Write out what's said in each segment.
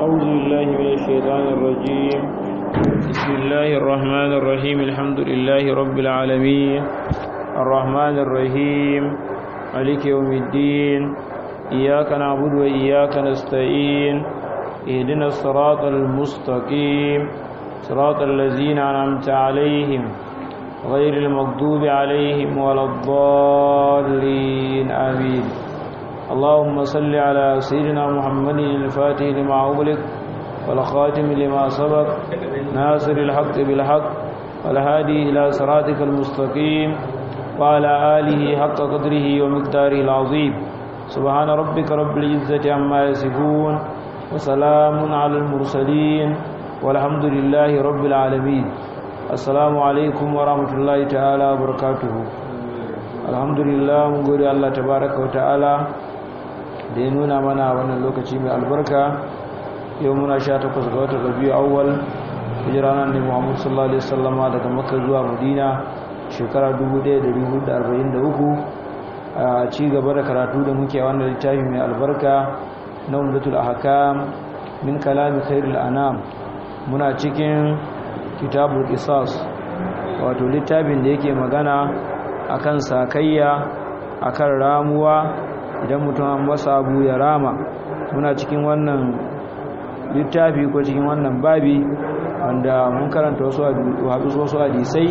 أعوذ بالله من الشيطان الرجيم بسم الله الرحمن الرحيم الحمد لله رب العالمين الرحمن الرحيم مالك يوم الدين إياك نعبد وإياك نستعين اهدنا الصراط المستقيم صراط الذين أنعمت عليهم غير المغضوب عليهم ولا الضالين آمين اللهم صل على سيدنا محمد الفاتح لما أغلق والخاتم لما سبق ناصر الحق بالحق والهادي إلى صراطك المستقيم وعلى آله حق قدره ومقداره العظيم سبحان ربك رب العزة عما يصفون وسلام على المرسلين والحمد لله رب العالمين السلام عليكم ورحمة الله تعالى وبركاته الحمد لله mun gode Allah tabaraka wa ta'ala da ya nuna mana wannan lokaci mai albarka yau muna sha takwas ga watan rabiu awwal hijira nan ne Muhammad sallallahu alaihi wasallama daga Makka zuwa Madina shekara 1443 a ci gaba da karatu da muke a wannan littafi mai albarka na umdatul ahkam min kalami khairul anam muna cikin kitabul qisas wato littafin da yake magana akan sakayya akan ramuwa idan mutum an masa abu ya rama muna cikin wannan littafi ko cikin wannan babi wanda mun karanta wasu wasu hadisai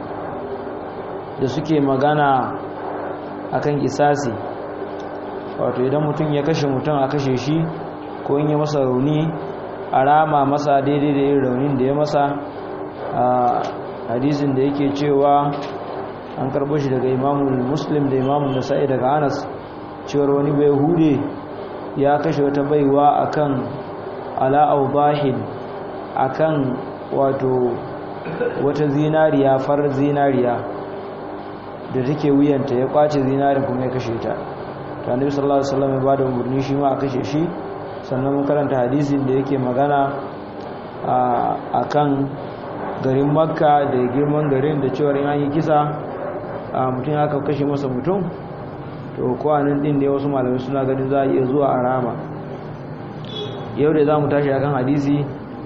da suke magana akan kisasi wato idan mutum ya kashe mutum a kashe shi ko in ya masa rauni a rama masa daidai da yin raunin da ya masa a hadisin da yake cewa an karbo shi daga imamun muslim da imamun nasa'i daga anas cewar wani bai hude ya kashe wata baiwa akan ala'au bahin akan wato wata zinariya farar zinariya da take wuyanta ya kwace zinarin kuma ya kashe ta ta nabi sallallahu alaihi wasallam ya bada umarni shi ma a kashe shi sannan mun karanta hadisin da yake magana a kan garin makka da girman garin da cewar in an yi kisa mutum ya kashe masa mutum to kwanan din ne wasu malamai suna ganin za a iya zuwa a rama yau da za mu tashi akan hadisi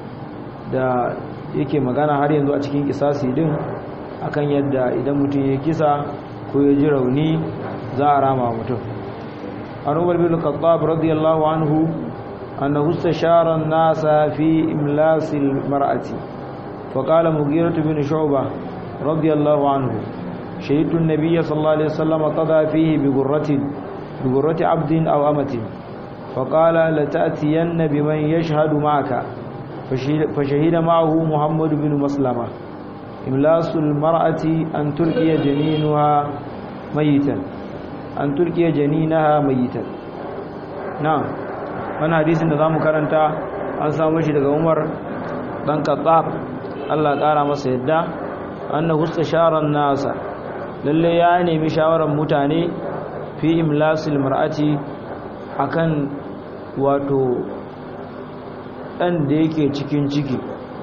da yake magana har yanzu a cikin kisasi din akan yadda idan mutum ya kisa ko ya ji rauni za a rama mutum an umar bin khattab radiyallahu anhu annahu istashara an-nasa fi imlasil mar'ati fa qala mughirah bin shu'bah radiyallahu anhu shahidtu an-nabiy sallallahu alaihi wasallam qada fihi bi ghurratin bi ghurrati 'abdin aw amatin fa qala la ta'tiyanna biman yashhadu ma'aka فشهد معه محمد بن مسلمه إملاس المرأة أن تلقي جنينها ميتا أن تلقي جنينها ميتا نعم وانا حديث da zamu karanta an samu shi daga Umar dan Khattab Allah kara masa yadda annahu istashara nasa lalle ya nemi shawaran mutane fi imlasil mar'ati akan wato dan da yake cikin ciki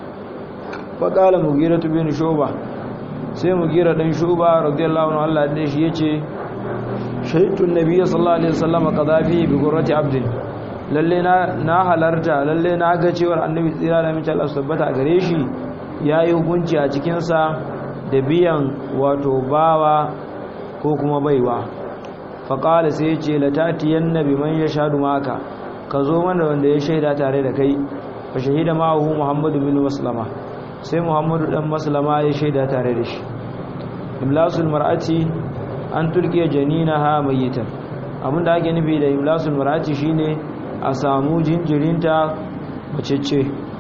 faƙala mugira tu bin shuba sai mugira ɗan shuba radiyallahu anhu Allah da shi yace shaitun nabiyyi sallallahu alaihi wasallam qadafi bi gurrati abdin lalle na na halarta lalle na ga cewar annabi tsira da mace Allah tabbata a gare shi yayi hukunci a cikin sa da biyan wato bawa ko kuma baiwa faqala sai yace latatiyanna biman yashhadu maka ka zo mana wanda ya shaida tare da kai fa shahida ma'ahu muhammadu bin maslama sai muhammadu dan maslama ya shaida tare da shi imlasul mar'ati an turkiya janinaha mayitan abinda ake nufi da imlasul mar'ati shine a samu jinjirinta macece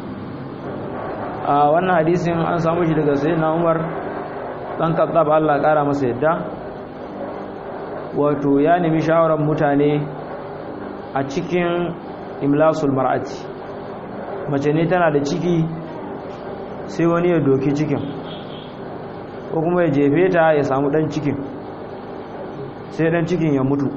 a wannan hadisin an samu shi daga sayyidina Umar dan Khattab Allah kara masa yadda wato ya nemi shawaran mutane a cikin imlasul mar'ati mace ne tana da ciki sai wani ya doki cikin ko kuma ya jefe ta ya samu dan cikin sai dan cikin ya mutu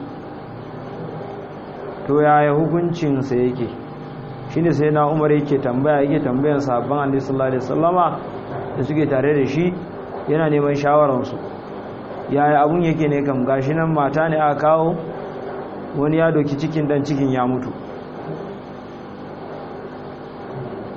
to yaya hukuncinsa yake shine sai na umar yake tambaya yake tambayan sabon annabi sallallahu alaihi wasallama da suke tare da shi yana neman shawararsu yaya abun yake ne kam gashi nan mata ne aka kawo wani ya doki cikin dan cikin ya mutu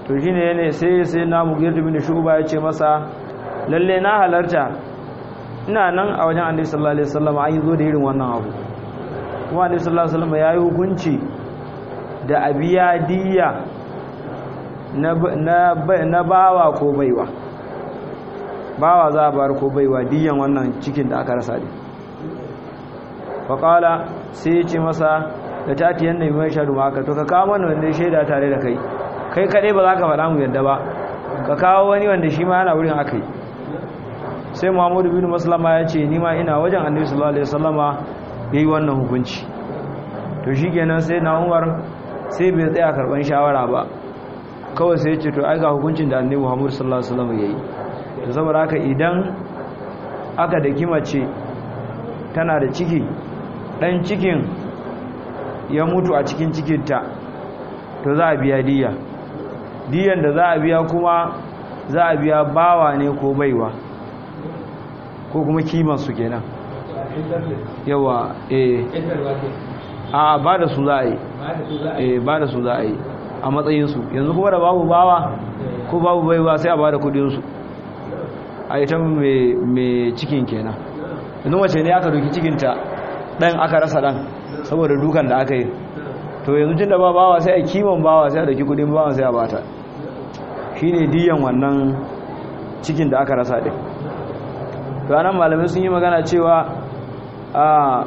to shine ne sai sai na mugir bin shuba ya ce masa lalle na halarta ina nan a wajen annabi sallallahu alaihi wasallam an yi zo da irin wannan abu kuma annabi sallallahu alaihi wasallam ya yi hukunci da abiya diya na na bawa ko baiwa bawa za a bar ko baiwa diyan wannan cikin da aka rasa ne faƙala sai ya ce masa da tati yadda yi mai shaɗu maka to ka kawo mana wanda shaida tare da kai kai kaɗai ba za ka faɗa mu yadda ba ka kawo wani wanda shi ma yana wurin aka yi sai muhammadu bin maslama ya ce nima ina wajen annabi sallallahu alaihi wasallama ya yi wannan hukunci to shi kenan sai na umar sai bai tsaya karɓar shawara ba kawai sai ya ce to ai ga hukuncin da annabi muhammadu sallallahu alaihi wasallama ya yi to saboda haka idan aka da kimace tana da ciki ɗan cikin ya mutu a cikin cikinta to za a biya diya diyan da za a biya kuma za a biya bawa ne ko baiwa ko kuma kimansu kenan yawa eh a ba da su za a yi eh ba da su za a yi a matsayinsu yanzu kuma da babu bawa ko babu baiwa sai a ba da kudinsu a ita mai cikin kenan yanzu wace ne aka doki cikinta dan aka rasa dan saboda dukan da aka yi to yanzu tun da ba bawa sai a kiman bawa sai a doki kudin bawa sai a bata shine diyan wannan cikin da aka rasa din to anan malamai sun yi magana cewa a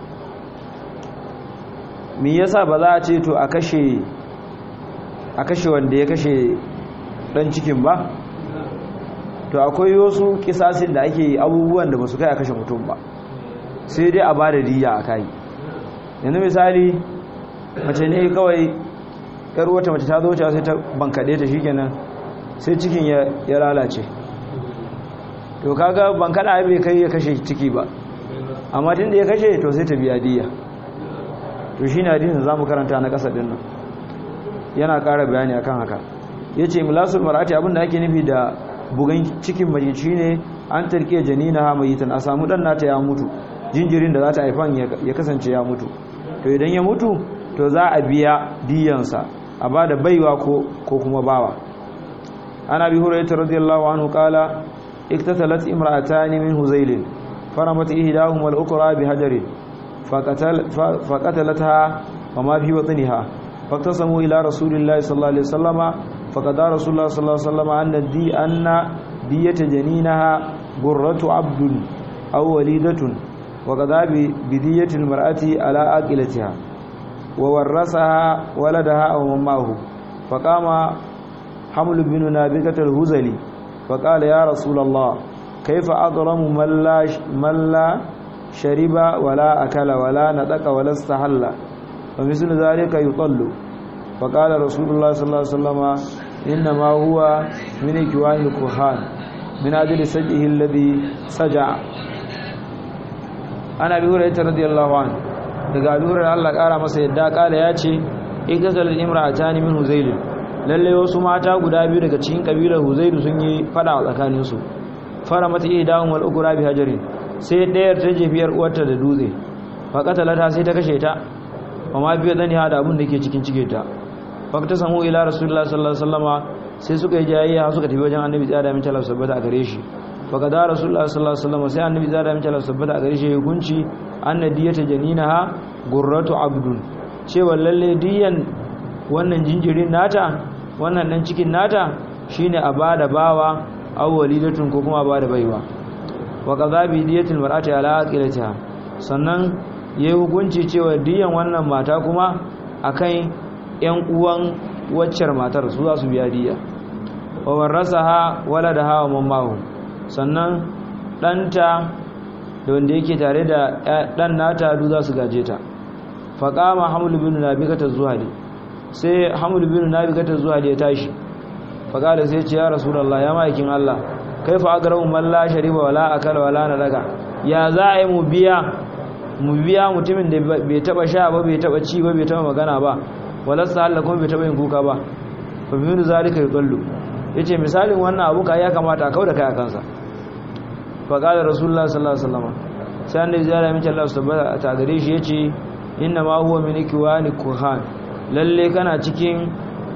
me yasa ba za a ce to a kashe a kashe wanda ya kashe dan cikin ba to akwai wasu kisasin da ake abubuwan da ba su kai a kashe mutum ba sai dai a ba da diya a kai yanzu misali mace ne kawai yar wata mace ta zo ta sai ta bankaɗe ta shikenan sai cikin ya lalace to kaga bankaɗa bai kai ya kashe ciki ba amma tun da ya kashe to sai ta biya diya to shi ne hadisin za mu karanta na ƙasa ɗin nan yana ƙara bayani akan haka ya ce milasul mar'ati abinda ake nufi da bugan cikin mace shine an tarke janina ha mayitan a samu dan nata ya mutu jinjirin da za ta haifan ya kasance ya mutu to idan ya mutu to za a biya diyansa a ba da baiwa ko kuma bawa ana bi hurairah radiyallahu anhu qala iktatalat imra'atani min huzailin faramat ihdahuma al-ukra bi hajarin faqatalatha wa ma fi batniha faqtasamu ila rasulillahi sallallahu alaihi wasallama فقد رسول الله صلى الله عليه وسلم أن دي أن دية جنينها برة عبد أو وليدة وقضى بدية المرأة على آكلتها وورثها ولدها أو مماه فقام حمل بن نابكة الهزلي فقال يا رسول الله كيف أظلم من لا, من لا شرب ولا أكل ولا نطق ولا استحل ومثل ذلك يطل فقال رسول الله صلى الله عليه وسلم إنما هو من إكوان الكهان من أجل سجئه الذي سجع أنا أبي هريرة رضي الله عنه daga Abu Hurairah Allah kara masa yadda kala ya ce ikazal imra'atani min Huzayl lalle wasu mata guda biyu daga cikin kabilar Huzayl sun yi fada a tsakanin su fara mata idahum wal ukra bi hajarin sai dayar ta jefiyar uwarta da dutse fa qatalata sai ta kashe ta amma biyo dani da abun da ke cikin cike ta fakta samu ila rasulullah sallallahu alaihi wasallama sai suka yi jayayya suka tafi wajen annabi tsada min talab sabbata a gare shi faka da rasulullah sallallahu alaihi wasallama sai annabi tsada min talab sabbata a gare shi hukunci anna diyata janinaha gurratu abdun cewa lalle diyan wannan jinjirin nata wannan dan cikin nata shine a bada bawa aw walidatun ko kuma a bada baiwa wa qadhabi diyatil mar'ati ala aqilatiha sannan yayi hukunci cewa diyan wannan mata kuma akan yan uwan waccar matar su za su biya diya wa warasaha waladaha wa mammahu sannan danta da wanda yake tare da dan nata du za su gaje ta faqama hamlu bin nabikata zuhali sai hamlu bin nabikata zuhali ya tashi faqala sai ce ya rasulullah ya maikin Allah kaifa agramu man la shariba wala akala wala nadaga ya za a yi mu biya mu biya mutumin da bai taba sha ba bai taba ci ba bai taba magana ba walasta Allah kuma bai taba yin kuka ba fa min zalika yudallu yace misalin wannan abu ka ya kamata a kauda kai a kansa fa qala rasulullah sallallahu alaihi wasallam sai annabi zai min Allah subhanahu ta gare shi yace inna ma huwa min ikwani kuhan lalle kana cikin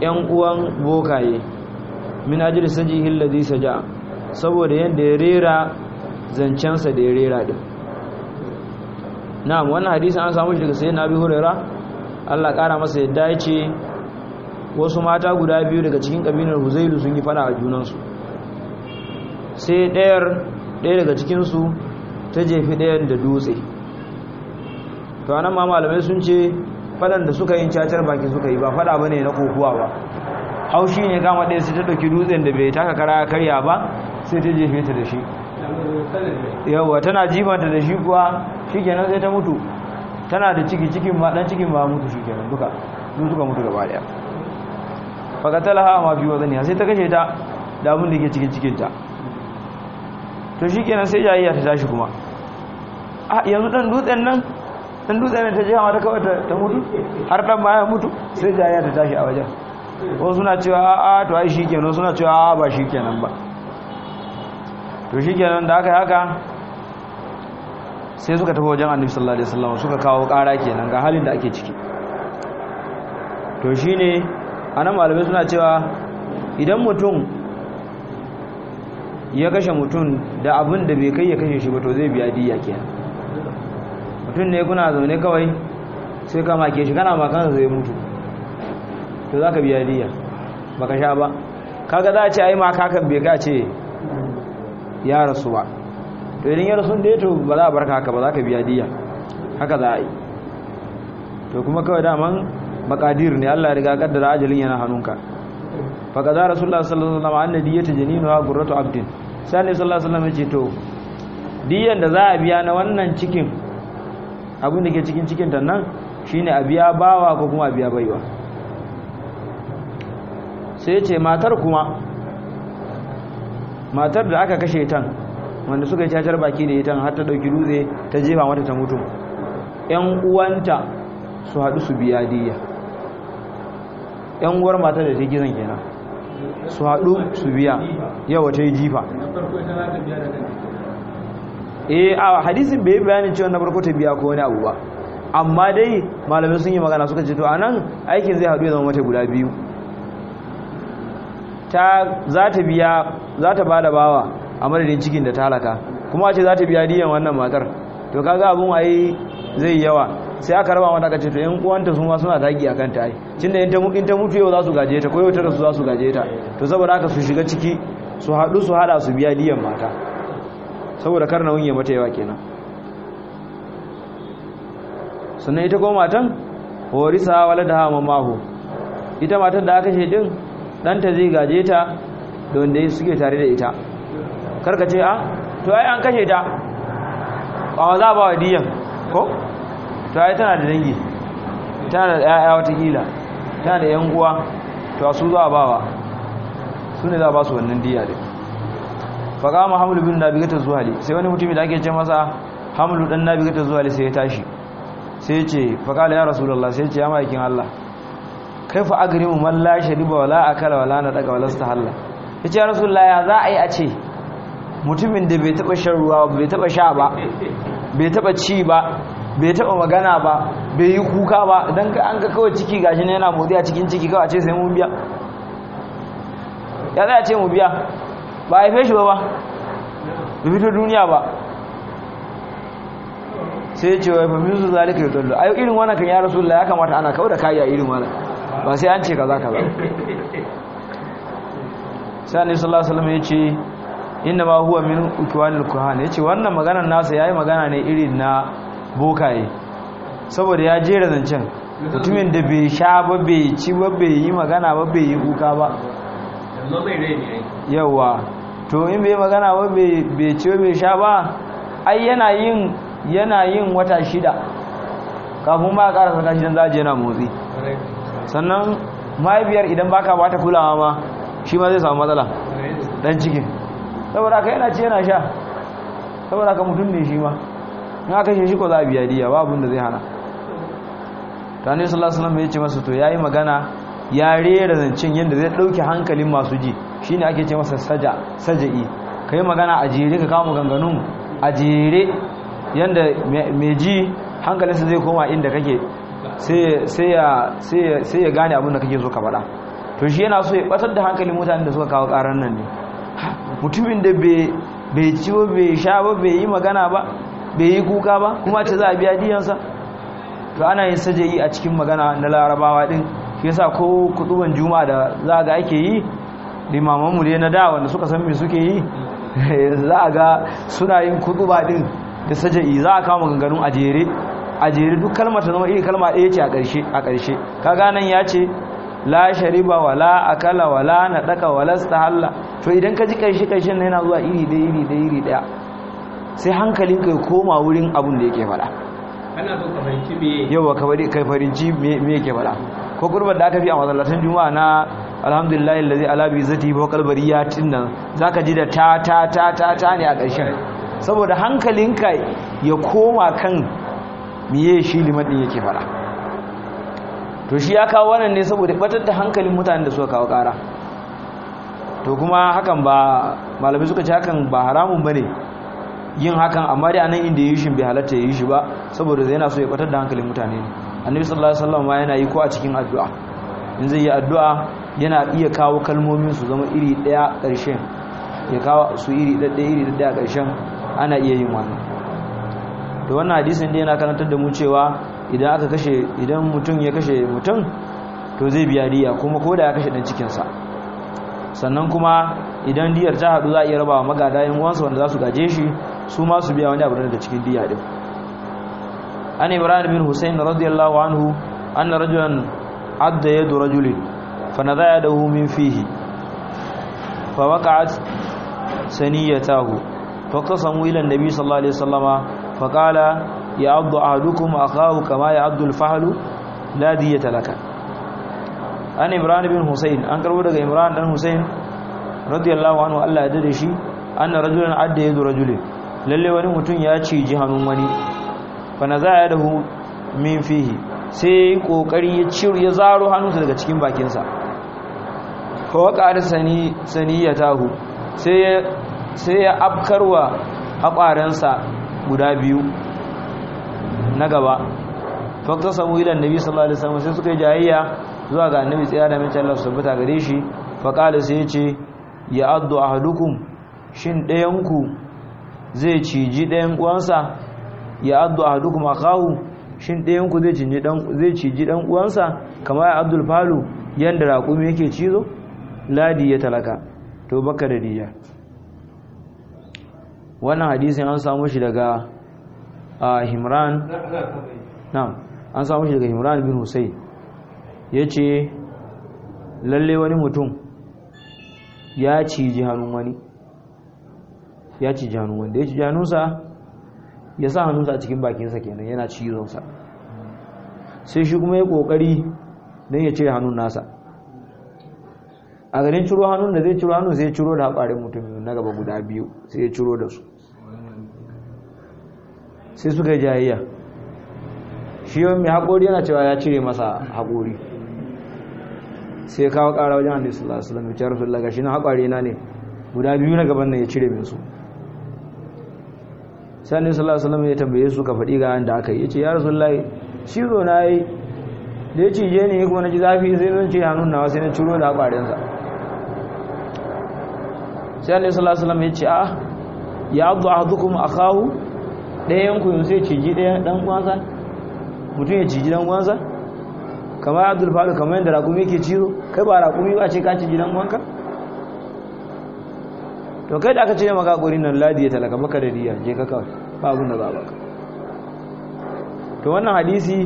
yan uwan bokaye min ajli sajihi alladhi saja saboda yanda ya rera zancensa da ya rera din na'am wannan hadisi an samu shi daga sayyidina Abi Huraira Allah kara masa yadda ya ce wasu mata guda biyu daga cikin kabilar Huzailu sun yi fada a junansu sai ɗayar ɗaya daga cikinsu ta jefi ɗayan da dutse to anan ma malamai sun ce fadan da suka yin cacar baki suka yi ba fada bane na kokuwa ba haushi ne kama ɗaya sai ta ɗauki dutsen da bai taka kara karya ba sai ta jefe ta da shi yawwa tana jifanta da shi kuwa shikenan sai ta mutu tana da ciki cikin ma dan cikin ma mutu shikenan duka duk suka mutu gaba daya fakatalaha ma fi wazani sai ta kashe ta da abin da ke cikin cikin ta to shikenan sai jayayya ta tashi kuma a yanzu dan dutsen nan dan dutsen nan ta je mata kawai ta mutu har dan ma ya mutu sai jayayya ta tashi a wajen wasu suna cewa a to ai shikenan suna cewa a ba shikenan ba to shikenan da aka yi haka sai suka tafi wajen annabi sallallahu alaihi wasallam suka kawo ƙara kenan ga halin da ake ciki to shine anan malamai suna cewa idan mutum ya kashe mutum da abin da bai kai ya kashe shi ba to zai biya diya kenan mutum ne kuna zaune kawai sai ka make shi kana makansa zai mutu to za ka biya diya baka sha ba kaga za a ce ai ma kakan bai ka ce ya rasu ba to idan ya rasu da ya to ba za a barka haka ba za ka biya diya haka za a yi to kuma kawai daman makadir ne Allah ya riga kaddara ajalin yana hannunka fa kaza rasulullah sallallahu alaihi wasallam anna diyata janinu gurratu abdin sai ne sallallahu alaihi wasallam ya ce to diyan da za a biya na wannan cikin abin da ke cikin cikin ta nan shine a biya bawa ko kuma a biya baiwa sai ce matar kuma matar da aka kashe tan wanda suka yi cacar baki da ita har ta dauki dutse ta jefa mata ta mutu yan uwanta su haɗu su biya diya yan uwar matar da ta gizon kenan su haɗu su biya yawa ta yi jifa eh a hadisin bai bayanin cewa na farko ta biya ko wani abu ba amma dai malamai sun yi magana suka ce to anan aikin zai haɗu ya zama mata guda biyu ta za ta biya za ta ba da bawa a madadin cikin da ta halaka kuma ce za ta biya diyan wannan matar to kaga abun ai zai yawa sai aka raba mata kace to yan uwanta su ma suna dagi akan ta ai tunda in ta in ta mutu yau za su gaje ta ko yau ta rasu za su gaje ta to saboda haka su shiga ciki su haɗu su hada su biya diyan mata saboda kar na wunye mata yawa kenan sannan ita ko matan horisa waladaha mamahu ita matan da aka ce din ɗanta zai gaje ta da wanda suke tare da ita karka ce a to ai an kashe ta ba za ba wa diyan ko to ai tana da dangi tana da ƴaƴa watakila tana da yan uwa to su za ba wa su ne za ba su wannan diya din faƙa ma hamlu bin nabigata zuhali sai wani mutumin da ake ce masa hamlu dan nabigata zuhali sai ya tashi sai ya ce faƙala ya rasulullah sai ya ce ya ma'aikin Allah kaifa agrimu man la shariba wala akala wala nadaga wala stahalla yace ya rasulullah ya za a yi a ce mutumin da bai taba shan ruwa bai taba sha ba bai taba ci ba bai taba magana ba bai yi kuka ba dan an ga kawai ciki gashi ne yana motsi a cikin ciki kawai a ce sai mun biya ya za a ce mu biya ba a haife shi ba ba bai fito duniya ba sai ce wai famin su zalika ya dallo ayo irin wannan kan ya rasulullah ya kamata ana kawo da kayi a irin wannan ba sai an ce kaza kaza sai annabi sallallahu alaihi wasallam ya ce inna ma huwa min ukwanil kuhan yace wannan maganar nasa yayi magana ne irin na bokaye saboda ya jera zancen mutumin da bai sha ba bai ci ba bai yi magana ba bai yi kuka ba yawa to in bai magana ba bai ci ba bai sha ba ai yana yin yana yin wata shida kafin ba a ƙara saka shi don za a je na motsi sannan mahaifiyar idan baka ba ta kulawa ma shi ma zai samu matsala dan cikin saboda ka yana ce yana sha saboda ka mutum ne shi ma in aka shi ko za a biya diya ba abin da zai hana ta ne sallallahu alaihi wasallam ya ce masa to yayi magana ya rera zancen yadda zai dauke hankalin masu ji shine ake ce masa saja saja'i kai magana a jere ka kawo maganganun a jere yadda mai ji hankalinsa zai koma inda kake sai ya gane abin da kake so ka faɗa to shi yana so ya batar da hankalin mutanen da suka kawo karan nan ne mutumin da bai ci ba bai sha ba bai yi magana ba bai yi kuka ba kuma ce za a biya diyansa to ana yin sajayi a cikin magana na larabawa din shi yasa ko kutuban juma'a da za ga ake yi limamanmu dai na da wanda suka san me suke yi za a ga suna yin kutuba din da sajayi za a kawo maganganun a jere a jere duk kalmar ta zama iri kalma ɗaya ce a ƙarshe a ƙarshe kaga nan ya ce la shariba wala akala wala nadaka wala stahalla to idan ka ji ƙarshe ƙarshen na yana zuwa iri ɗaya iri ɗaya iri ɗaya sai hankalin kai koma wurin abun da yake faɗa kana so ka fahimci me yawa ka bari kai farinci me yake faɗa ko kurbar da aka fi a masallatan juma'a na alhamdulillah allazi ala bi zati wa qalbariyatin nan zaka ji da ta ta ta ta ta ne a ƙarshen saboda hankalinka ya koma kan miye shi liman din yake fara to shi ya kawo wannan ne saboda batar da hankalin mutanen da suka kawo ƙara to kuma hakan ba malamai suka ce hakan ba haramun bane yin hakan amma dai anan inda yi shi bai halatta yi shi ba saboda yana so ya batar da hankalin mutane ne annabi sallallahu alaihi wasallam ma yana yi ko a cikin addu'a in zai yi addu'a yana iya kawo kalmomin su zama iri daya ƙarshen ya kawo su iri ɗaɗɗaya iri ɗaɗɗaya ƙarshen ana iya yin wannan to wannan hadisin da yana karantar da mu cewa idan aka kashe idan mutum ya kashe mutum to zai biya diya kuma ko da ya kashe dan cikinsa sannan kuma idan diyar ta haɗu za a iya raba wa magada yin wansa wanda za su gaje shi su ma su biya wani abu daga cikin diya din an ibrahim bin husayn radiyallahu anhu anna rajulan adda yadu rajulin fa nadha yadahu min fihi fa waqa'at saniyatahu فقسموا إلى النبي صلى الله عليه وسلم فقال يعض أحدكم أخاه كما يعض الفحل لا دية لك أن إمران بن حسين أنكر ودك إمران بن حسين رضي الله عنه ألا يدرشي أن رجلا عد يد رجل lalle wani mutum ya ciji hannun wani fa na za dahu min fihi sai kokari ya ciro ya zaro hannunsa daga cikin bakinsa fa waka sani saniyatahu sai sai ya afkarwa haƙwarensa guda biyu na gaba fakta samu ilan nabi sallallahu alaihi wasallam sai suka yi jayayya zuwa ga annabi tsaya da mace Allah su tabbata gare shi faqala sai ya ce ya addu ahadukum shin ɗayanku zai ciji ɗayan uwansa ya addu ahadukum akahu shin ɗayanku zai ciji dan zai ciji dan uwansa kamar ya abdul falu yanda raƙumi yake cizo ladi ya talaka to baka da diya wannan hadisin an samu shi daga himran na'am an samu shi daga himran bin husayn yace lalle wani mutum ya ciji hannun wani ya ciji hannun wanda ya ciji hannunsa ya sa hannunsa a cikin bakinsa kenan yana cizonsa sai shi kuma ya kokari don ya cire hannun nasa a garin ciro hannun da zai ciro hannun sai ya ciro da haƙarin mutum na gaba guda biyu sai ya ciro da su sai suka jayayya shi yawan mai haƙori yana cewa ya cire masa haƙori sai kawo ƙara wajen hannu sallallahu alaihi wasallam ya rasu laga shi na haƙari na ne guda biyu na gaban nan ya cire min su sai hannu sallallahu alaihi wasallam ya tambaye su ka faɗi ga da aka yi ya ce ya rasu laga ciro na yi da ya cije ne kuma na ji zafi sai zan ce hannun nawa sai na ciro da haƙarinsa sai hannu sallallahu alaihi wasallam ya ce a ya abu a hadukum a kawo ɗayan ku yanzu sai ciji ɗayan ɗan uwansa mutum ya ciji ɗan uwansa kamar abdul faru kamar yadda rakumi yake cizo kai ba rakumi ba ce ka ciji ɗan uwanka to kai da aka ce maka gurin nan ladi ya talaka maka da diya je ka kawai ba abin da za a baka to wannan hadisi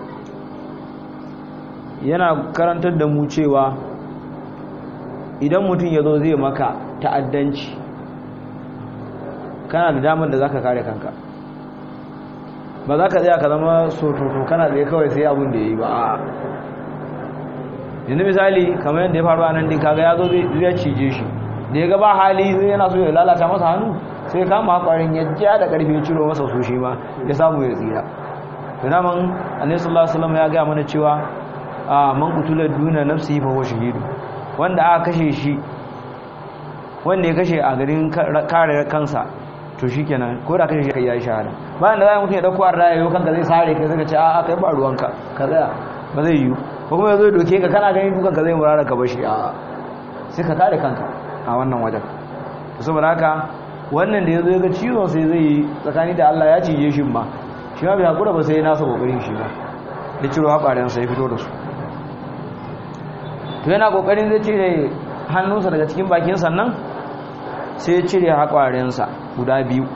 yana karantar da mu cewa idan mutum ya zo zai maka ta'addanci kana da damar da za ka kare kanka ba za ka tsaya ka zama sototo kana tsaye kawai sai abin da ya yi ba a yanzu misali kamar yadda ya faru a nan din kaga ya zo zai cije shi da ya gaba hali zai yana so ya lalata masa hannu sai ya kama hakwarin ya ja da karfe ya ciro masa so shi ma ya samu ya tsira to naman annabi sallallahu alaihi wasallam ya ga mana cewa a man kutula duna nafsi fa huwa shahidu wanda aka kashe shi wanda ya kashe a garin kare kansa to shi kenan ko da kashe shi kai ya yi shahada bayan da za mutum ya dauko arda ya yi kanka zai sare ka zai ce a kai ba ruwanka ka tsaya ba zai yi ko kuma yazo doke ka kana ganin dukan ka zai murara ka bashi a sai ka kare kanka a wannan wajen saboda haka wannan da yazo ya ga ciwon sai zai tsakani da Allah ya cije shi ma shi ma bai hakura ba sai nasa kokarin shi ba da ciro haɓaren sa ya fito da su to yana kokarin zai cire hannunsa daga cikin bakin sannan sai ya cire haƙwarensa guda biyu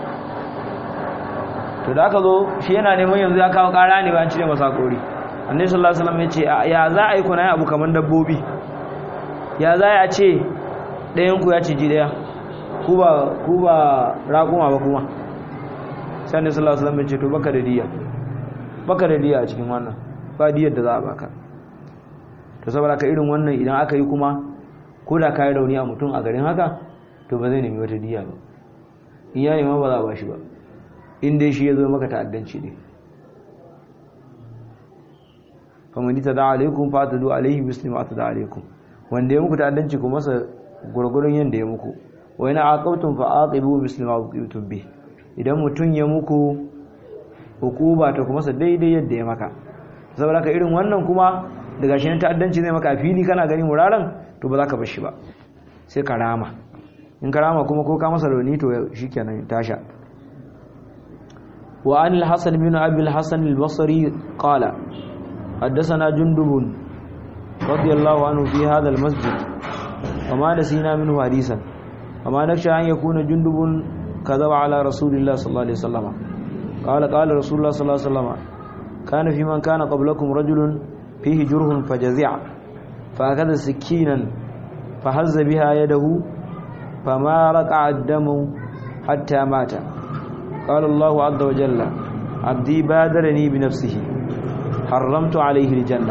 to da aka zo shi yana neman yanzu ya kawo ƙara ne bayan cire masa kori annabi sallallahu alaihi wasallam ya ce ya za a yi kuna abu kamar dabbobi ya za a ce ɗayan ku ya ciji ɗaya ku ba ku ba raƙuma ba kuma sai annabi sallallahu alaihi wasallam ya ce to baka da diya baka da diya a cikin wannan ba diyar da za a baka to saboda ka irin wannan idan aka yi kuma ko da ka yi rauni a mutum a garin haka to ba zai nemi wata diya ba in ya nema ba za a ba shi ba in dai shi ya zo maka ta'addanci ne famani ta da alaikum fa ta do alaihi muslim ta da alaikum wanda ya muku ta'addanci ku masa gurgurun yanda ya muku wa ina aqabtum fa aqibu muslim aqibtum bi idan mutum ya muku hukuba ta kuma sa daidai yadda ya maka saboda ka irin wannan kuma daga shi ta'addanci zai maka fili kana gani muraran to ba za ka bar shi ba sai ka rama in ka rama kuma ko ka masa rauni to shikenan tasha wa an al-hasan bin abi al-hasan al-basri qala حدثنا جندب رضي الله عنه في هذا المسجد وما نسينا منه حديثا وما نخشى أن يكون جندب كذب على رسول الله صلى الله عليه وسلم قال قال رسول الله صلى الله عليه وسلم كان في من كان قبلكم رجل فيه جرح فجزع فأخذ سكينا فهز بها يده فما رقع الدم حتى مات قال الله عز وجل عبدي بادرني بنفسه حرمت عليه الجنة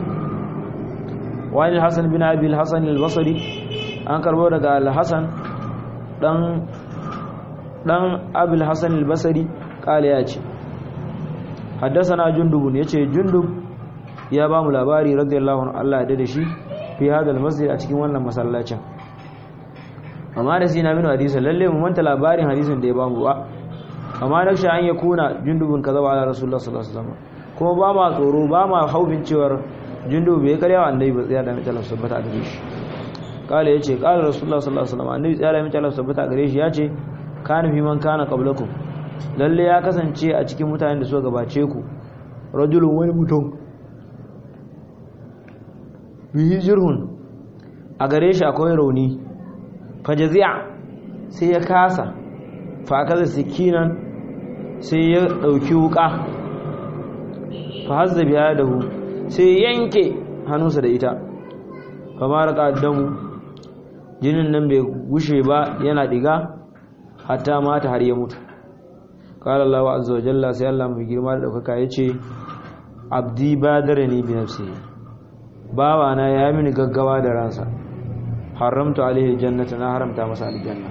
وعن الحسن بن أبي الحسن البصري أنكر بودك الحسن دان دان أبي الحسن البصري قال ياتي حدثنا جندب يتي جندب ya ba mu labari radiyallahu anhu Allah ya dade shi fi hadal masjid a cikin wannan masallacin amma da sina min hadisi lalle mu manta labarin hadisin da ya ba mu ba amma da shi an ya kuna jundubun kaza wa ala rasulullah sallallahu alaihi wasallam kuma ba ma tsoro ba ma haufin cewar jundubu bai karya wa annabi ba tsaya da mutalan sabbata gare shi kala yace kala rasulullah sallallahu alaihi wasallam annabi tsaya da mutalan sabbata gare shi yace kana fi man kana qablakum lalle ya kasance a cikin mutanen da suka gabace ku rajulun wani mutum bihi jirhun a gare shi akwai rauni fajazi'a sai ya kasa fakaza sikinan sai ya dauki wuka fa hazza biya da hu sai yanke hannunsa da ita fa maraka damu jinin nan bai gushe ba yana diga hatta mata har ya mutu qala Allahu azza wa jalla sai Allah mai girma da daukaka yace abdi badarani bi nafsihi bawana ya mini gaggawa da ransa haramtu alaihi jannata na haramta masa aljanna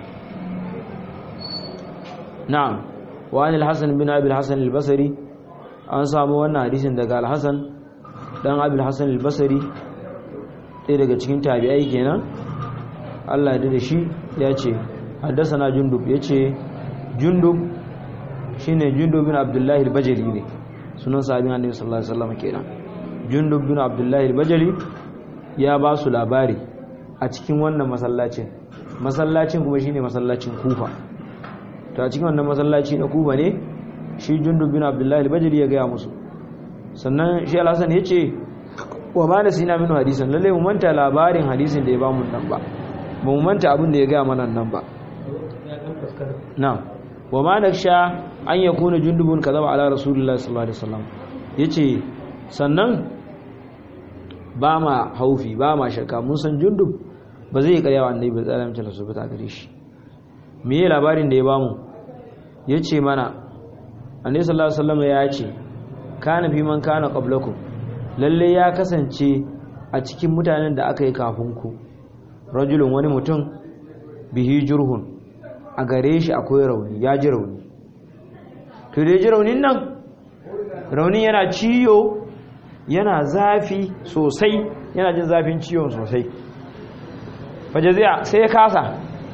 na'am wa an al-hasan bin abi al-hasan al-basri an samu wannan hadisin daga al-hasan dan abi al-hasan al-basri ɗaya daga cikin tabi'ai kenan Allah ya da shi ya ce haddasana jundub ya ce jundub shine jundub bin abdullahi al-bajali ne sunan sahabin annabi sallallahu alaihi wasallam kenan jundub bin abdullahi al-bajali ya ba su labari a cikin wannan masallacin masallacin kuma shine masallacin kufa to a cikin wannan masallaci na kufa ne shi jundub bin abdullahi al-bajali ya gaya musu sannan shi al-hasan ya ce wa ma nasina min hadisan lalle mu manta labarin hadisin da ya ba mu nan ba ba mu manta abin da ya gaya mana nan ba na'am wa ma naksha an yakuna jundubun kadaba ala rasulullahi sallallahu alaihi wasallam yace sannan ba ma haufi ba ma shakka mun san jundub ba zai karya wa annabi ba tsara mutum su fita gare shi me ye labarin da ya bamu yace mana annabi sallallahu alaihi wasallam ya ce kana fi man kana qablakum lalle ya kasance a cikin mutanen da aka yi kafin ku rajulun wani mutum bihi jurhun a gare shi akwai rauni ya ji rauni to da ya ji raunin nan raunin yana ciyo yana zafi sosai yana jin zafin ciwon sosai fajaziya sai ya kasa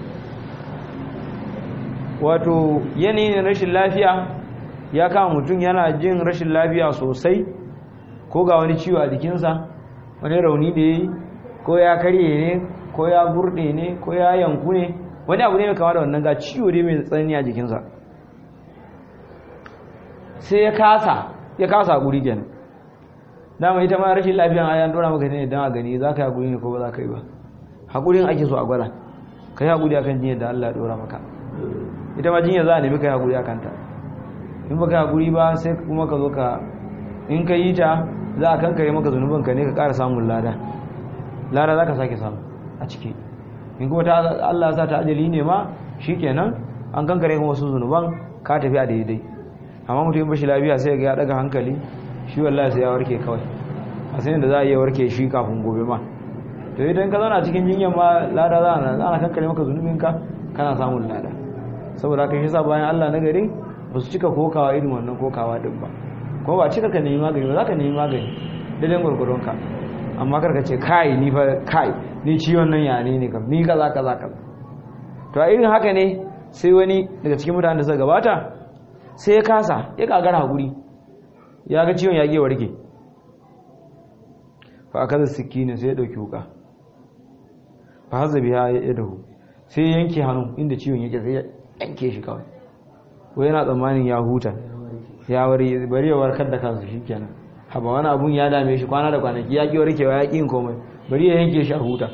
wato yanayin rashin lafiya ya kama mutum yana jin rashin lafiya sosai ko ga wani ciwo a jikinsa wani rauni da ya yi ko ya karye ne ko ya gurɗe ne ko ya yanku ne wani abu ne mai kama da wannan ga ciwo ne mai tsanani a jikinsa sai ya kasa ya kasa a guri kenan dama ita ma rashin lafiyan ayan dora maka ne don a gani za ka yi haƙuri ne ko ba za ka yi ba haƙurin ake so a gwada ka yi haƙuri akan jinyar da Allah ya dora maka ita ma jinyar za a nemi ka yi haƙuri a kanta in ba ka yi haƙuri ba sai kuma ka zo ka in ka yi ta za a kankare maka zunubin ka ne ka ƙara samun lada lada za ka sake samu a ciki in kuma ta Allah sa ta ajali ne ma shi kenan an kankare kuma wasu zunuban ka tafi a daidai amma mutum bashi lafiya sai ga ya daga hankali shi wallahi sai ya warke kawai a sanin da za a iya warke shi kafin gobe ma to idan ka zauna cikin jinyar ma lada za a ana kankare maka zunubinka kana samun lada saboda haka shi sa bayan Allah na gari ba su cika kokawa irin wannan kokawa din ba ko ba cika ka nemi magani ba za ka nemi magani daidai gwargwadon ka amma kar ka ce kai ni fa kai ni ciwon nan ya ne ne kam ni kaza kaza kaza to a irin haka ne sai wani daga cikin mutanen da suka gabata sai ya kasa ya kagara hakuri ya ga ciwon ya ke warke fa aka zai ne sai ya ɗauki wuka fa haza biya ya dahu sai ya yanke hannu inda ciwon yake sai ya yanke shi kawai ko yana tsammanin ya huta ya wari bari ya warkar da kansu shi kenan haba wani abun ya dame shi kwana da kwanaki ya ƙi warkewa ya ƙin komai bari ya yanke shi a huta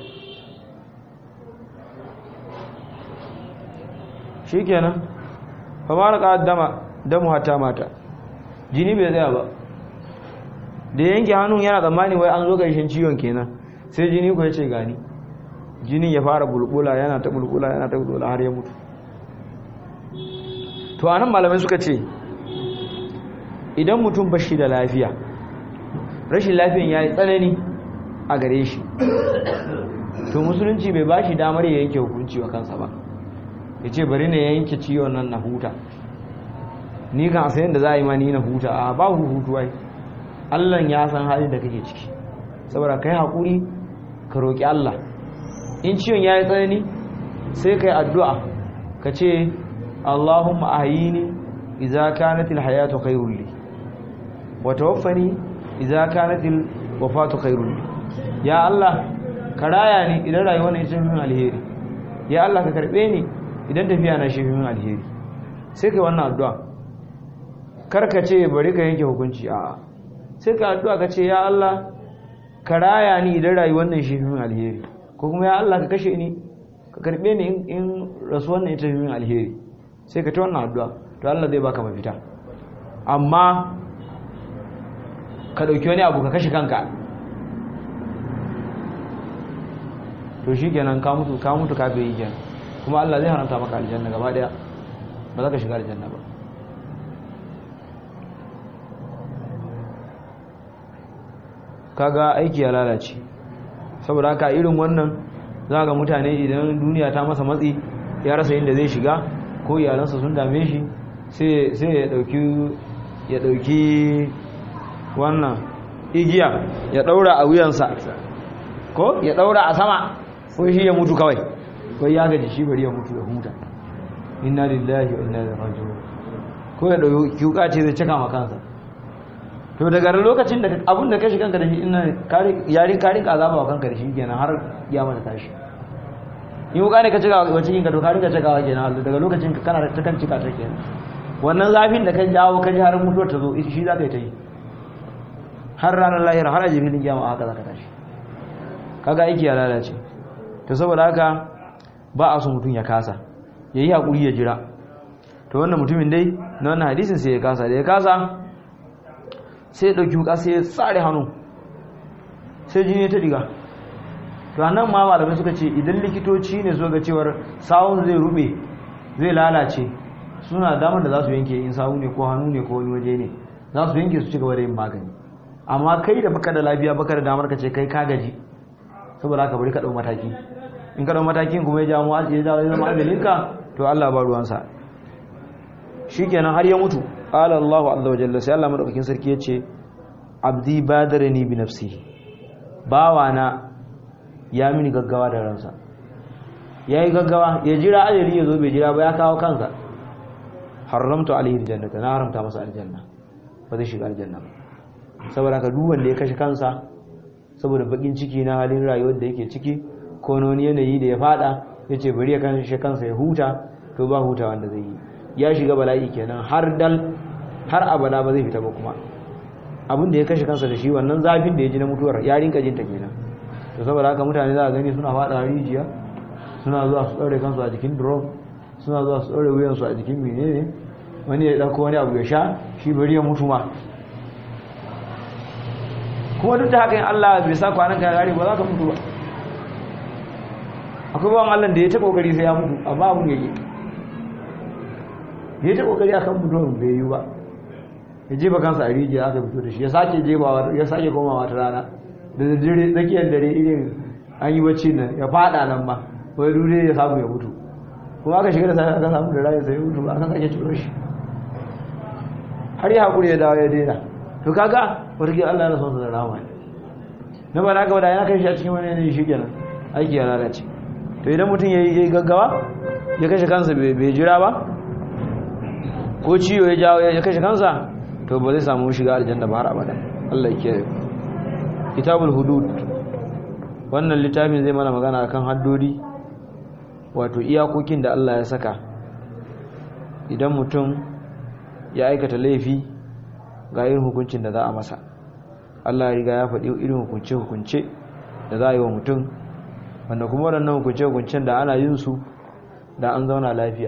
shi kenan fa ma da dama damu hata mata jini bai tsaya ba da yanke hannun yana tsammani wai an zo ƙarshen ciwon kenan sai jini ku ya ce gani jinin ya fara bulbula yana ta bulbula yana ta bulbula har ya mutu to anan malamai suka ce idan mutum ba shi da lafiya rashin lafiyan ya yi tsanani a gare shi to musulunci bai ba shi damar ya yanke hukunci wa kansa ba ya ce bari na yanke ciwon nan na huta ni kan sayan da za a yi ma ni na huta a ba hutu wai allah ya san halin da kake ciki saboda kai haƙuri ka roƙi allah in ciwon ya yi tsanani sai ka yi addu'a ka ce allahumma ahayini iza kanatil hayatu khairul li wa tawaffani iza kanatil wafatu khairul li ya allah ka raya ni idan rayuwar ne ta min alheri ya allah ka karbe ni idan tafiya na shi min alheri sai ka yi wannan addu'a karka ce bari ka yanke hukunci a sai ka addu'a ka ce ya Allah ka raya ni idan rayuwar nan shi min alheri ko kuma ya Allah ka kashe ni ka karbe ni in rasuwar nan ita min alheri sai ka ta wannan addu'a to Allah zai baka mafita amma ka dauki wani abu ka kashe kanka to shikenan ka mutu ka mutu ka bai kenan kuma Allah zai haramta maka aljanna gaba daya ba za ka shiga aljanna ba kaga aiki ya lalace saboda haka irin wannan za ga mutane idan duniya ta masa matsi ya rasa inda zai shiga ko iyalansa sun dame shi sai ya dauki ya dauki wannan igiya ya daura a wuyansa ko ya daura a sama ko shi ya mutu kawai ko ya gaji shi bari ya mutu ya huta inna lillahi wa inna ilaihi raji'un ko ya dauki wuka ce zai cika ma kansa to daga lokacin da abin da ka shi kanka da shi ina yarin karin ka azaba wa kanka da shi kenan har ya mata tashi in wuka ne ka cika wa cikin ka to karin ka cika wa kenan daga lokacin ka kana ta kan cika ta kenan wannan zafin da ka jawo ka ji har mutuwar ta zo shi za ka yi ta yi har ranar lahira har aje filin kiyama haka za ka tashi kaga aiki ya lalace to saboda haka ba a so mutum ya kasa ya yi haƙuri ya jira to wannan mutumin dai na wannan hadisin sai ya kasa da ya kasa sai ya ɗauki wuka sai ya tsare hannu sai jini ta diga to nan ma malamai suka ce idan likitoci ne so ga cewar sawun zai rube zai lalace suna damar da za su yanke in sawu ne ko hannu ne ko wani waje ne za su yanke su ci gaba da yin magani amma kai da baka da lafiya baka da damar ka ce kai ka gaji saboda haka bari ka ɗau mataki in ka ɗau matakin kuma ya jawo ya jawo ya zama ajalinka to Allah ba ruwansa shikenan har ya mutu qala Allahu azza wa jalla sai Allah madaukakin sarki yace abdi badarani bi nafsihi bawana ya mini gaggawa da ransa yayi gaggawa ya jira ajali ya zo bai jira ba ya kawo kansa haramtu alaihi aljannata na haramta masa aljanna ba zai shiga aljanna ba saboda ka duk wanda ya kashe kansa saboda bakin ciki na halin rayuwar da yake ciki ko na wani yanayi da ya fada ya ce bari ya kashe kansa ya huta to ba huta wanda zai yi ya shiga bala'i kenan har dal har abada ba zai fita ba kuma abin da ya kashe kansa da shi wannan zafin da ya ji na mutuwar ya rinka jinta kenan to saboda haka mutane za a gani suna fada rijiya suna zuwa su ɗaure kansu a jikin drum suna zuwa su ɗaure wuyansu a jikin menene wani ya ɗauko wani abu ya sha shi bari ya mutu ma kuma duk da haka yin Allah bai sa kwanan ka gari ba za ka mutu ba akwai bawan Allah da ya ta kokari sai ya mutu amma abun yake ya ta kokari akan mutuwan bai yi ba ya jefa kansa a rijiya aka fito da shi ya sake jefawa ya sake komawa ta rana da dare tsakiyar dare irin an yi bacci nan ya fada nan ma wai dure ya samu ya mutu kuma aka shiga da sai aka samu da rayu sai ya mutu ba aka sake ciro shi har ya hakuri ya dawo ya daina to kaga warke Allah na son sa da rahama na ba na ga wada yana kai shi a cikin wani yanayi shi kenan aiki ya lalace to idan mutum ya yi gaggawa ya kashe kansa bai jira ba ko ciwo ya jawo ya kashe kansa to ba zai samu shiga aljanna ba har abada Allah ya kiyaye kitabul hudud wannan littafin zai mana magana akan haddodi wato iyakokin da Allah ya saka idan mutum ya aikata laifi ga irin hukuncin da za a masa Allah ya riga ya faɗi irin hukunce-hukunce da za a yi wa mutum wanda kuma waɗannan hukunce-hukuncen da ana yin su da an zauna lafiya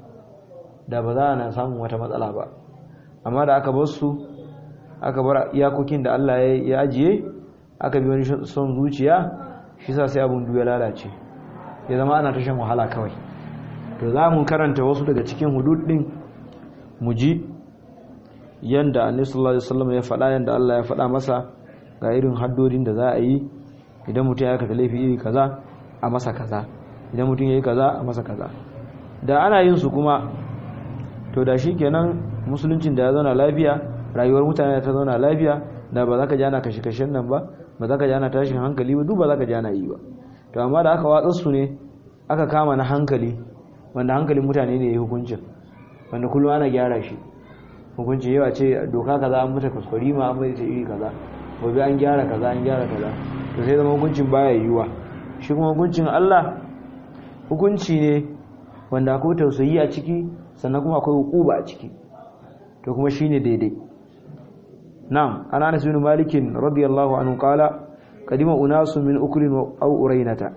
da ba za a na samun wata matsala ba amma da aka bar su aka bar iyakokin da Allah ya ajiye aka bi wani son zuciya shi sa sai abin ya lalace ya zama ana tashin wahala kawai to za mu karanta wasu daga cikin hudud din mu ji yanda annabi sallallahu alaihi wasallam ya faɗa yanda Allah ya faɗa masa ga irin haddodin da za a yi idan mutum ya aikata laifi iri kaza a masa kaza idan mutum ya yi kaza a masa kaza da ana yin su kuma to da shi kenan musuluncin da ya zauna lafiya rayuwar mutane ta zauna lafiya da ba za ka jana kashe-kashen nan ba ba za ka jana tashin hankali ba duk ba za ka jana yi ba to amma da aka watsar su ne aka kama na hankali wanda hankalin mutane ne ya yi hukuncin wanda kullum ana gyara shi hukunci yawa ce doka kaza an mata kuskure ma an mai ta iri kaza gobe an gyara kaza an gyara kaza to sai zama hukuncin baya yiwuwa shi kuma hukuncin Allah hukunci ne wanda akwai tausayi a ciki sannan kuma akwai hukuba a ciki to kuma shine daidai na'am ana Anas bin Malik radiyallahu anhu qala qadima unasu min uklin aw urainata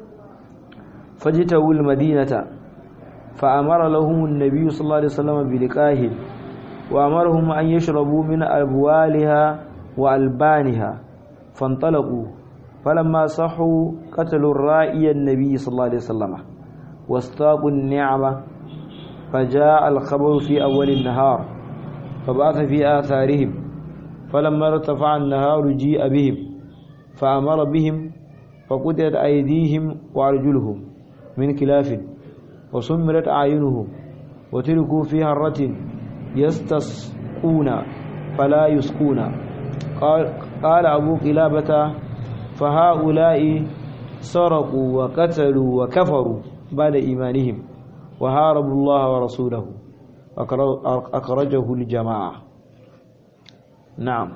fajitawu al-madinata fa amara lahum an-nabiy sallallahu alaihi wasallam bi liqahi wa amarahum an yashrabu min abwaliha wa albaniha fantalaqu falamma sahu qatalu ar-ra'iy an-nabiy sallallahu alaihi wasallam واستاقوا النعمة فجاء الخبر في أول النهار فبعث في آثارهم فلما ارتفع النهار جيء بهم فأمر بهم فقدرت أيديهم وأرجلهم من كلاف وسمرت أعينهم وتركوا في هرة يستسقون فلا يسقون قال, قال أبو قلابة فهؤلاء سرقوا وقتلوا وكفروا بعد إيمانهم وهاربوا الله ورسوله أخرجه الجماعة نعم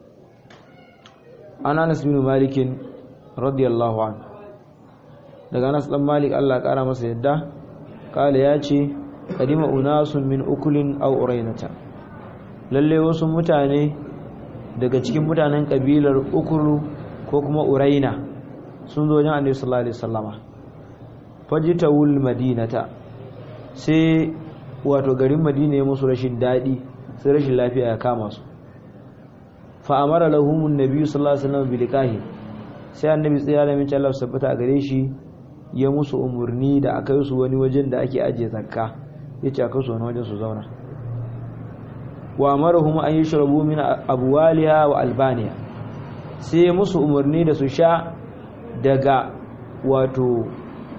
أنا أنس بن مالك رضي الله عنه daga Anas dan Malik Allah kara masa yadda kale ya ce kadima unasun min ukulin aw urainata lalle wasu mutane daga cikin mutanen kabilar ukulu ko kuma uraina sun zo wajen Annabi sallallahu alaihi wasallama fajitawul madinata sai wato garin madina ya musu rashin daɗi sai rashin lafiya ya kama su fa'amara lahumun nabi sallallahu alaihi wasallam bilikahi sai annabi tsaya da min Allah sabbata a gare shi ya musu umurni da aka yi su wani wajen da ake ajiye zakka yace aka su wani wajen su zauna wa amarahum an yashrabu min abwaliha wa albaniya sai musu umurni da su sha daga wato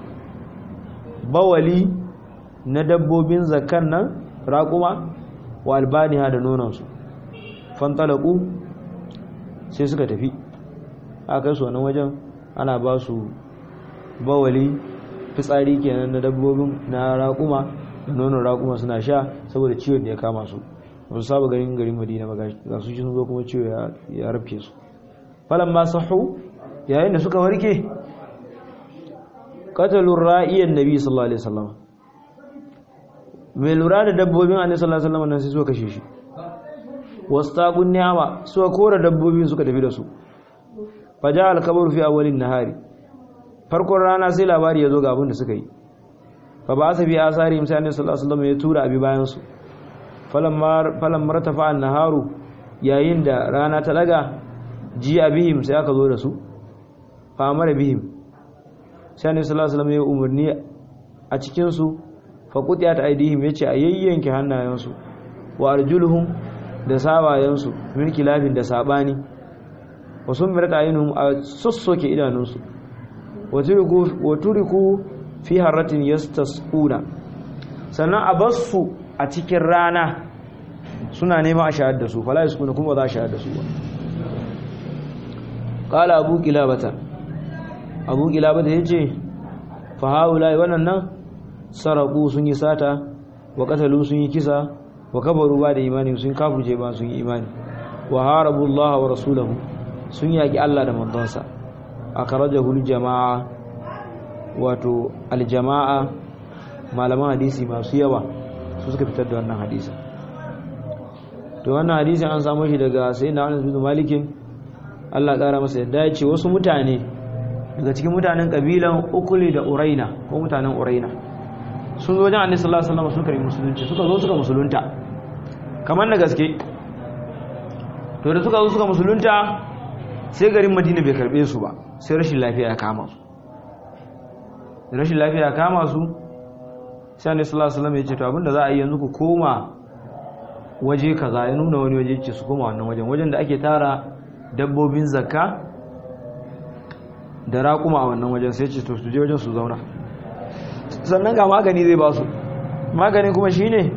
bawali na dabbobin zakkan nan raƙuma wa albaniha da nonansu fantalaku sai suka tafi aka su wani wajen ana ba su bawali fitsari kenan na dabbobin na raƙuma da nonon raƙuma suna sha saboda ciwon da ya kama su ba su saba garin garin madina ba ga su sun zo kuma cewa ya rafke su falan ma sahu yayin da suka warke qatalur ra'iyan nabi sallallahu alaihi wasallam mai lura da dabbobin annabi sallallahu alaihi wasallam nan sai suka kashe shi wastaqun ni'ama suka kora dabbobin suka tafi da su faja al-kabru fi awwalin nahari farkon rana sai labari ya zo ga abin da suka yi fa ba sa bi asari sai annabi sallallahu alaihi wasallam ya tura abi bayan su falamma falamma ratafa an-naharu yayin da rana ta daga ji abihim sai aka zo da su fa amara bihim sai annabi sallallahu alaihi wasallam ya umarni a cikin su fa qutiyat aidihim yace a yayyanke hannayensu wa arjuluhum da sawayensu min kilafin da sabani wa summirat ayunuhum a sussoke idanunsu wa turiku fi harratin yastasquna sannan a bassu a cikin rana suna nema a shahar da su fala yaskuna kuma za a shahar da su ba qala abu kilabata abu kilabata yace fa haula wannan nan saraku sun yi sata wa qatalu sun yi kisa wa kabaru ba da imani sun kafirce ba sun yi imani wa harabu Allah wa rasulahu sun yaki Allah da manzonsa akhrajahu jamaa wato aljama'a malaman hadisi masu yawa su suka fitar da wannan hadisi to wannan hadisin an samu shi daga sayyidina Anas bin Malik Allah ya kara masa yadda ya ce wasu mutane daga cikin mutanen kabilan Ukuli da Uraina ko mutanen Uraina sun zo wajen Annabi sallallahu alaihi wasallam suka yi musulunci suka zo suka musulunta kamar na gaske to da suka zo suka musulunta sai garin Madina bai karbe su ba sai rashin lafiya ya kama su rashin lafiya ya kama su sai Annabi sallallahu alaihi wasallam ya ce to abinda za a yi yanzu ku koma waje kaza ya nuna wani waje ce su koma wannan wajen wajen da ake tara dabbobin zakka da raƙuma a wannan wajen sai ce to su je wajen su zauna sannan ga magani zai ba su magani kuma shine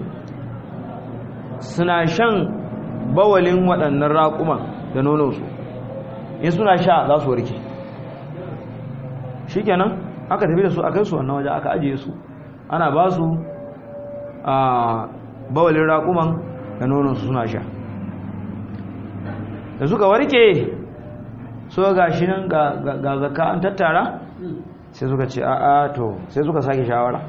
suna shan bawalin waɗannan raƙuman da nononsu in suna sha za su warke shikenan aka tafi da su a kai su wannan waje aka ajiye su ana ba su a bawalin raƙuman da nononsu suna sha da suka warke so ga shi nan ga zaka an tattara sai suka ce a'a to sai suka sake shawara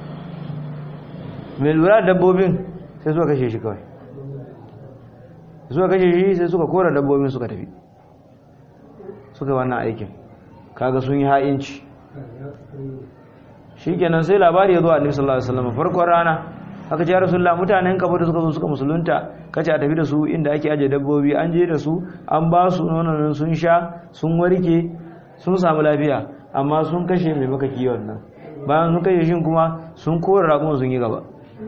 mai lura da dabbobin sai suka kashe shi kawai suka kashe shi sai suka kora dabbobin suka tafi suka wannan aikin kaga sun yi ha'inci shi kenan sai labari ya zo a annabi sallallahu alaihi wasallam farkon rana aka ce ya rasulullah mutanen kafa da suka zo suka musulunta kace a tafi da su inda ake aje dabbobi an je da su an ba su nonon sun sha sun warke sun samu lafiya amma sun kashe mai maka kiwon nan bayan sun kashe shi kuma sun kora ragon sun yi gaba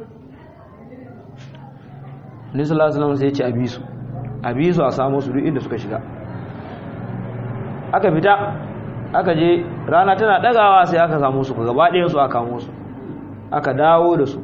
ni sallallahu alaihi wasallam sai ya ce abisu abisu a samu su duk inda suka shiga aka fita aka je rana tana dagawa sai aka samu su gaba ɗayan su aka kamo su aka dawo da su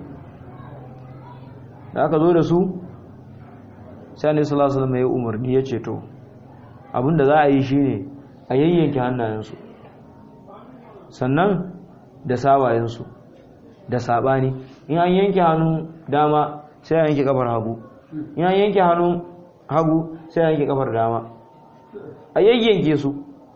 da aka zo da su sai annabi sallallahu alaihi wasallam ya umarni ya ce to abinda za a yi shine a yayyanke hannayensu sannan da sawayensu da sabani in an yanke hannun dama sai a yanke kafar hagu in an yanke hannun hagu sai a yanke kafar dama a yayyanke su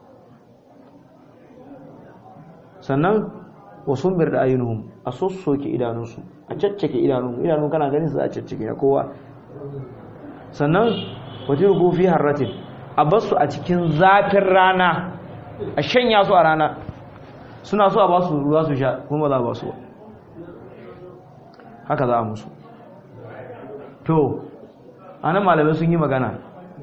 sannan wasun bir da ayyunuhum a sossoke idanunsu a caccake idanun idanun kana ganin su a caccake na kowa sannan wata rugu fi harratin a basu a cikin zafin rana a shanya su a rana suna so a ba su ruwa su sha kuma za a ba su ba haka za a musu to anan malamai sun yi magana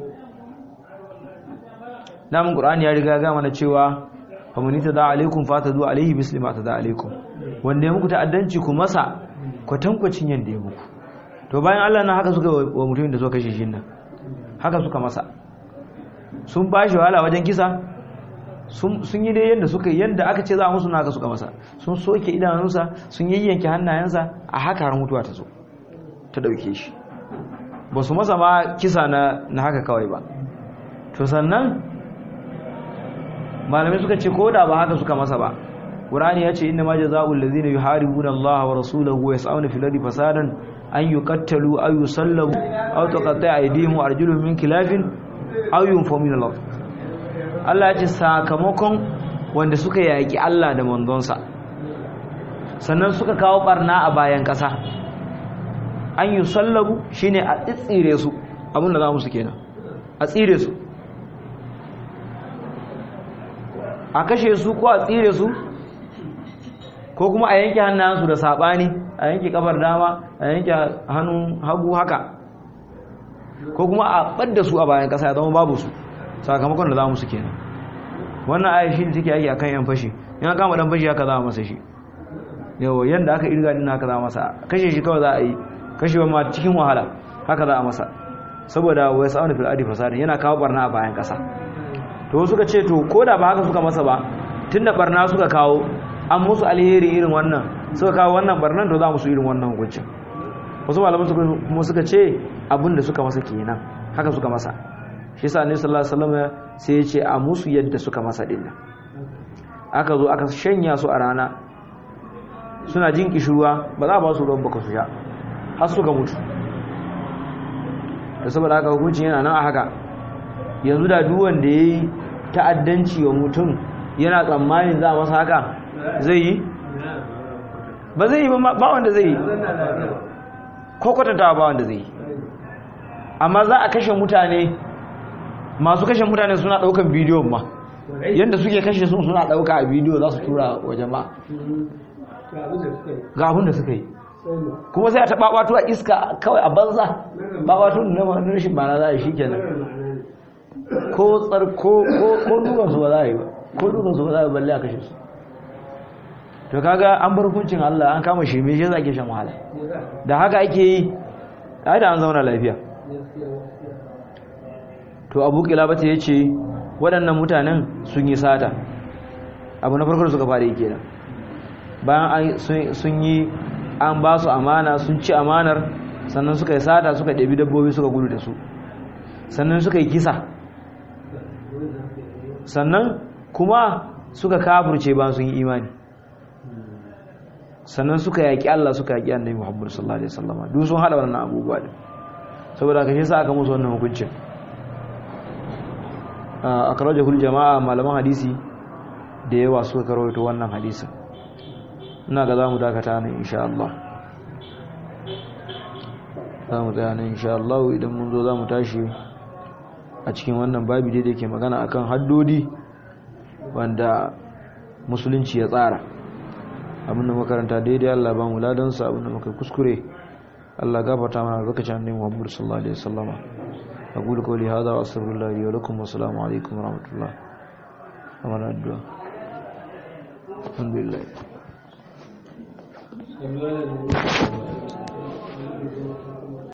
namun ƙur'ani ya riga gama na cewa famani ta da alaikum fata zuwa alaihi muslima ta da alaikum wanda ya muku ta'addanci ku masa kwatankwacin yadda ya muku to bayan Allah na haka suka wa mutumin da suka kashe shi nan haka suka masa sun ba shi wahala wajen kisa sun yi dai yadda suka yadda aka ce za a musu na haka suka masa sun soke idanunsa sun yayyanke hannayensa a haka har mutuwa ta zo ta dauke shi ba su masa ma kisa na haka kawai ba to sannan malamai suka ce ko da ba haka suka masa ba Qur'ani ya ce inna ma jazaa'ul ladzina yuharibuna Allah wa rasulahu wa yas'una fil ardi fasadan an yuqattalu aw yusallabu aw tuqatta'a aydihim wa arjuluhum min khilafin aw yunfaw min al Allah ya ce sakamakon wanda suka yaki Allah da manzonsa sannan suka kawo barna a bayan ƙasa an yusallabu shine a tsire su abin da za mu su kenan a tsire su a kashe su ko a tsire su ko kuma a yanke hannayensu da saɓani a yanke kafar dama a yanke hannun hagu haka ko kuma a ɓadda su a bayan ƙasa ya zama babu su sakamakon da za mu su kenan wannan aya shi ne take yaki akan yan fashi yan kama dan fashi haka za a masa shi yawa yanda aka irga din haka za a masa kashe shi kawai za a yi kashewa ma cikin wahala haka za a masa saboda wai sa'awun fil adi fasadin yana kawo barna a bayan ƙasa to suka ce to ko da ba haka suka masa ba tunda barna suka kawo an musu alheri irin wannan suka kawo wannan barnan to za musu irin wannan hukuncin wasu malaman su kuma suka ce abin da suka masa kenan haka suka masa shi yasa annabi sallallahu alaihi wasallam sai ya ce a musu yadda suka masa din nan aka zo aka shanya su a rana suna jin kishirwa ba za a ba su ruwan baka su sha har suka mutu da saboda haka hukuncin yana nan a haka yanzu da duk wanda yayi ta'addanci wa mutum yana tsammanin za a masa haka zai yi ba zai yi ba wanda zai yi ko kwatanta ba wanda zai yi amma za a kashe mutane masu kashe mutane suna daukan bidiyon ma yadda suke kashe sun suna dauka a bidiyo za su tura wa jama'a ga abin da suka yi kuma sai a taɓa wato a iska kawai a banza ba wato na rashin ba na za a yi shi kenan ko tsar ko dukansu ba za a yi ba ko dukansu ba za a yi balle a kashe su to kaga an bar hukuncin Allah an kama shi me shi zake shan wahala da haka ake yi ai da an zauna lafiya to Abu Kilabata yace waɗannan mutanen sun yi sata abu na farko da suka fara yi kenan bayan sun yi an ba su amana sun ci amanar sannan suka yi sata suka ɗabi dabbobi suka gudu da su sannan suka yi kisa sannan kuma suka kafurce ba sun yi imani sannan suka yaƙi Allah suka yaƙi annabi Muhammad sallallahu alaihi wasallam duk sun hada wannan abubuwa din saboda kashe sa aka musu wannan hukuncin a karajahul jama'a malaman hadisi da yawa suka karoito wannan hadisin ina ga zamu dakata nan insha Allah zamu tsaya nan insha Allah idan mun zo zamu tashi a cikin wannan babi da yake magana akan haddodi wanda musulunci ya tsara abinda makaranta daidai Allah ba mu ladansa abinda muka kuskure Allah gafarta mana lokacin annabi Muhammad sallallahu alaihi wasallama aqulu qawli hadha wa astaghfirullah li wa lakum wa assalamu alaikum wa rahmatullah amana addu'a alhamdulillah